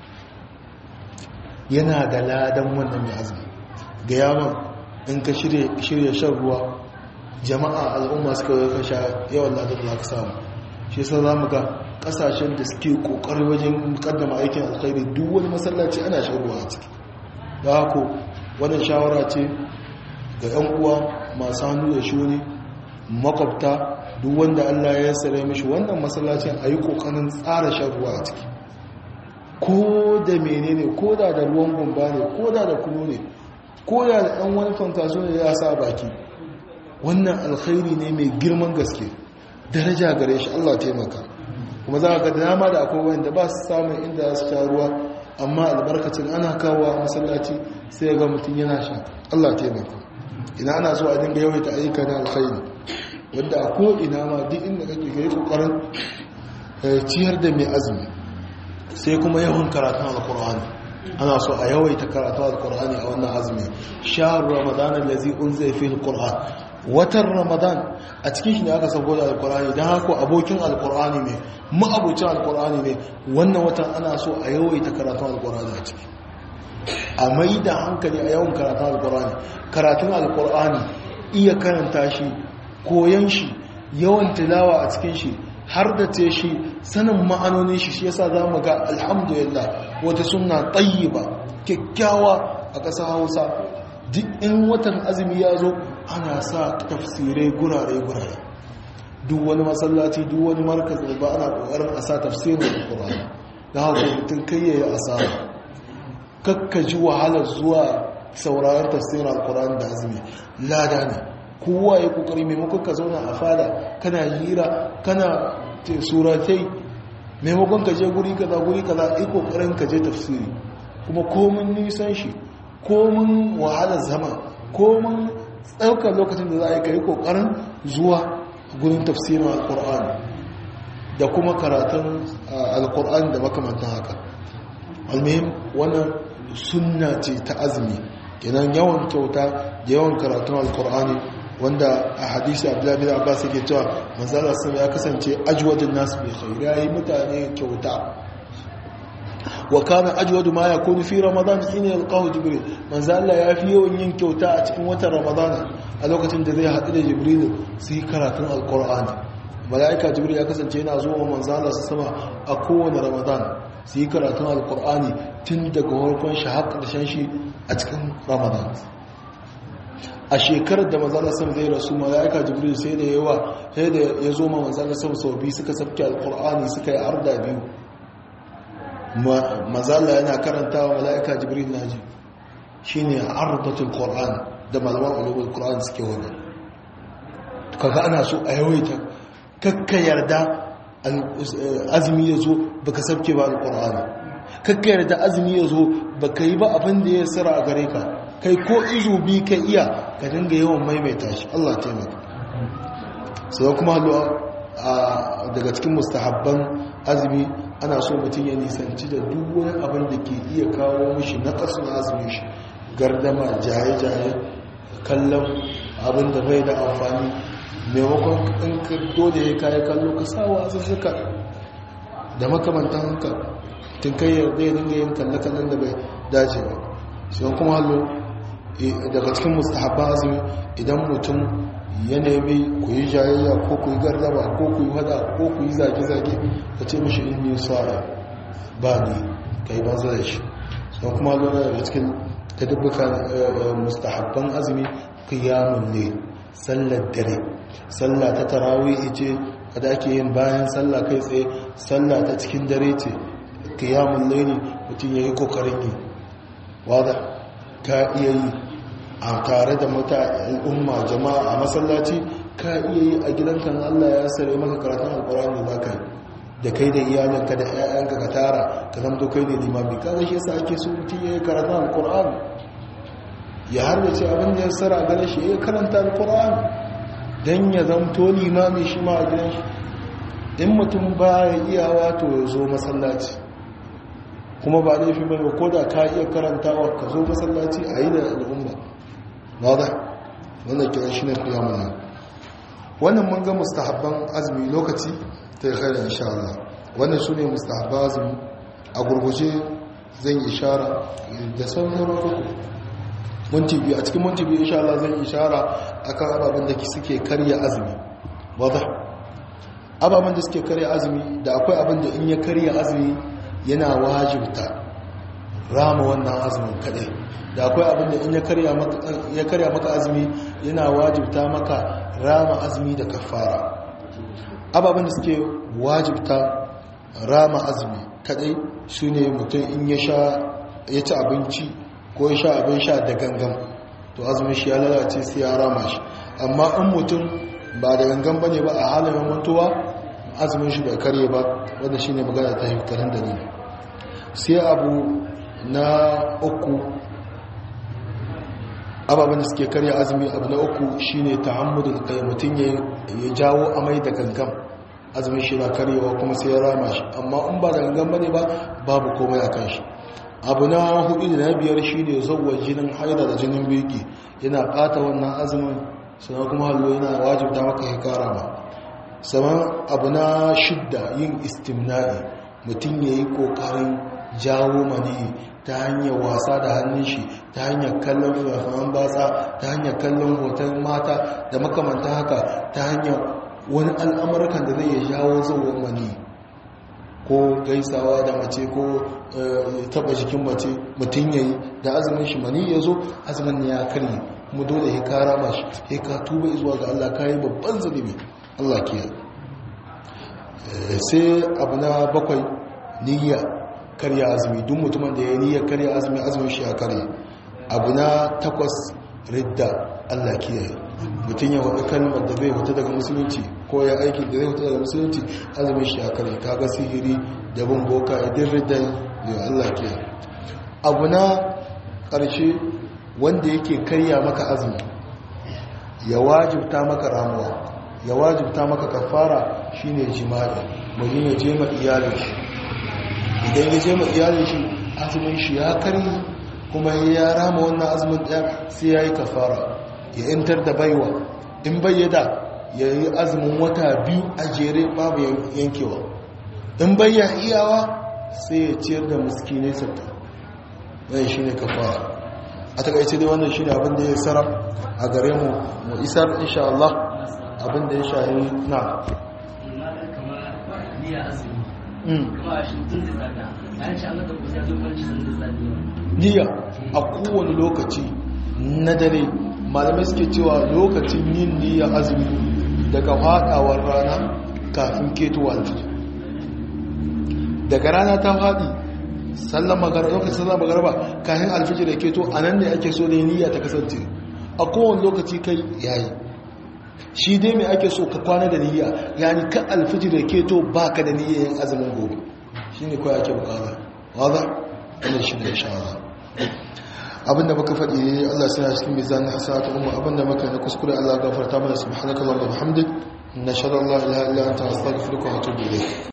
yana da ladan wannan mai azumi ga yaman in ka shirya shan ruwa jama'a al'umma suka yi kasha yawan ladan da ka samu shi yasa za mu ga kasashen da suke kokari wajen kaddama aikin alkhairi duk wani masallaci ana shan ruwa a ciki da haka wannan shawara ce ga 'yan uwa masu hannu da shuni makwabta duk wanda allah ya sare mishi wannan masallacin a yi kokarin tsara shan ruwa a ciki ko da menene ko da da ruwan gumba ne ko da da kunu ne ko da da ɗan wani fantaso ne ya sa baki wannan alkhairi ne mai girman gaske daraja gare shi Allah taimaka kuma za ga dama da akwai wanda ba su samun inda su sha ruwa amma albarkacin ana kawo masallaci sai ga mutum yana sha Allah taimaka ina ana so a dinga yawaita ayyuka na alkhairi wanda a ko ina ma duk inda kake kai kokarin ciyar da mai azumi sai kuma yawan karatun alkur'ani ana so a yawaita karatun alkur'ani a wannan azumi shahar ramadan allazi unzila fihi alquran watan ramadan a cikin shi ne aka sauko da alkur'ani don haka abokin alkur'ani ne ma'abucin alkur'ani ne wannan watan ana so a yawaita karatun alkur'ani a ciki a mai da hankali a yawan karatun alkur'ani karatun alkur'ani iya karanta shi koyan shi yawan tilawa a cikin shi har da te shi sanin ma'anonin shi shi yasa za mu ga alhamdulillah wata suna tayyiba kyakkyawa a ƙasar hausa duk in watan azumi ya zo ana sa tafsirai gurare-gurare duk wani masallaci duk wani markaz ba ana ƙoƙarin a sa tafsirin alƙur'ani da haka mutum kai ya yi asara kakka ji wahalar zuwa sauraron tafsirin alƙur'ani da azumi lada ne kowa ya kokari maimakon ka zauna a fada kana hira kana suratai maimakon ka je guri kaza guri kaza yi kokarin ka je tafsiri kuma komin nisan shi komin wahalar zama komin ɗaukar lokacin da za a yi ka yi kokarin zuwa gurin tafsirin alkur'ani da kuma karatun alkur'ani da makamantan haka almihim wannan sunna ce ta azumi kenan yawan kyauta da yawan karatun alkur'ani wanda a hadisi abdullahi bin abbas yake cewa manzala sun ya kasance ajwadun nasu bi khair yayi mutane kyauta wa kana ajwadu ma yakunu fi ramadan hina yalqahu jibril manzala ya fi yawan yin kyauta a cikin watan ramadan a lokacin da zai haɗu da jibril su yi karatun alkur'ani mala'ika jibril ya kasance yana zuwa manzala su sama a kowane ramadan su yi karatun alkur'ani tun daga farkon shi har ƙarshen shi a cikin ramadan a shekarar da manzala sam zai rasu mala'ika jibril sai da yawa sai da ya zo ma manzala sam sau biyu suka sabke alkur'ani suka yi arda biyu manzala yana karanta wa mala'ika jibril naji shine ardatul qur'an da malaman ulumul qur'an suke wani kaga ana so a yawaita kakka yarda azumi ya zo baka sabke ba alkur'ani kakka yarda azumi ya zo baka yi ba abin da ya tsara a gare ka kai ko izu bi ka iya ka dinga yawan maimaita shi Allah taimaka sai kuma daga cikin mustahabban azumi ana so mutum ya nisanci da duk wani abin da ke iya kawo mishi na kasu na azumin shi gardama jaye-jaye kallon abin da bai da amfani maimakon in ka dole ya kayi kallo ka sa wazuzzuka da makamantan haka tun kai yarda ya dinga yin kalle-kallen da bai dace ba sai kuma hallo daga cikin mustahabban azumi idan mutum ya nemi ku yi jayayya ko ku yi gardama ko ku yi hada ko ku yi zage-zage ka ce mashi in yi tsara ba ni ka yi banza da shi sai kuma hallo daga cikin ta dubbuka mustahabban azumi kiyamun ne sallar dare sallah ta tarawih ce da ake yin bayan sallah kai tsaye sallah ta cikin dare ce kiyamun laili mutum ya yi kokarin yi wadda ka iya yi a tare da mata al'umma jama'a a masallaci ka iya yi a gidanka na Allah ya sare maka karatun alkurani za ka yi da kai da iyalinka da 'ya'yanka ka tara ka zamto kai ne limami kaga shi yasa ake so mutum ya yi karatun alkurani ya harbace abin da ya sara a gane shi ya karanta alkurani don ya zamto limami shi ma a gidan shi in mutum ba ya iya wato ya zo masallaci kuma ba laifin mai ko da ka iya karantawa ka zo masallaci a yi da al'umma ba da wannan kiran shi ne fiye mana wannan mun ga mustahabban azumi lokaci ta yi khairar insha Allah wannan su ne mustahabban azumi a gurguje zan yi ishara da sauran uku minti biyu a cikin minti biyu insha Allah zan ishara akan ababen da suke karya azumi wadda ababen da suke karya azumi da akwai abin da in ya karya azumi yana wajibta rama wannan azumin kadai da akwai abin da in ya karya maka azumi yana wajibta maka rama azumi da kafara ababen da suke wajibta rama azumi kadai su ne mutum in ya sha ya ci abinci ko ya sha abin sha da gangan to azumin shi ya lalace sai ya rama shi amma in mutum ba da gangan bane ba a halin mantuwa azumin shi bai karye ba wanda shine magana ta hifkarin dalili sai abu na uku ababen da suke karya azumi abu na uku shine ta'ammudul kai mutum ya jawo amai da gangan azumin shi na karyewa kuma sai ya rama shi amma in ba da gangan bane ba babu komai a kan shi abu na hudu da na biyar shi ne zauwa jinin haida da jinin beki yana bata wannan azumin sannan kuma hallo yana wajibta maka hikara ma saman abu na shidda yin istimna'i mutum ya yi kokarin jawo mani ta hanyar wasa da hannun shi ta hanyar kallon filafaman batsa ta hanyar kallon hoton mata da makamanta haka ta hanyar wani al'amurkan da zai ya jawo zauwa mani ko gaisawa da mace ko taba jikin mace mutum yayi da azumin shi mani ya zo azumin ya karye kuma dole ya kara mashi ya ka tuba zuwa ga Allah kayi babban zunubi Allah ke sai abu na bakwai niyya karya azumi duk mutumin da ya niyya karya azumi azumin shi ya karye abu na takwas ridda Allah ke mutum ya wata kalmar da zai wuta daga musulunci ko ya aikin da zai wuta daga musulunci azumin shi ya kare kaga sihiri da bin boka idin riddan da Allah ke abu na ƙarshe wanda yake karya maka azumi ya wajibta maka ramuwa ya wajibta maka kafara shine jima'i mutum ya je ma iyalin shi idan ya je ma iyalin shi azumin shi ya kari kuma ya rama wannan azumin ɗaya sai ya yi kafara ya intar da baiwa in bayyada ya yi azumin wata biyu a jere babu yankewa in bayya iyawa sai ya ciyar da muskinai satta ɗaya shi ne kafara a takaice dai wannan shi ne abin da ya tsara a gare mu mu isar insha Allah abin da ya shahi na niyya a kowane lokaci na dare malamai suke cewa lokacin yin niyya azumi daga fadawar rana kafin ketowa alfijir daga rana ta fadi sallan magarba lokacin sallan magarba kafin alfijir da keto a nan ne ake so da niyya ta kasance a kowane lokaci kai yayi shi dai mai ake so ka kwana da niyya yani ka alfijir da keto baka da niyya yin azumin gobe shine kawai ake bukata waza wannan shi ne insha Allah abinda muka faɗi ne Allah sai cikin mizanin hasanatu umma abinda muka na kuskure Allah gafarta mana subhanakallahumma wa bihamdik nashhadu an la ilaha illa anta astaghfiruka wa atubu ilayk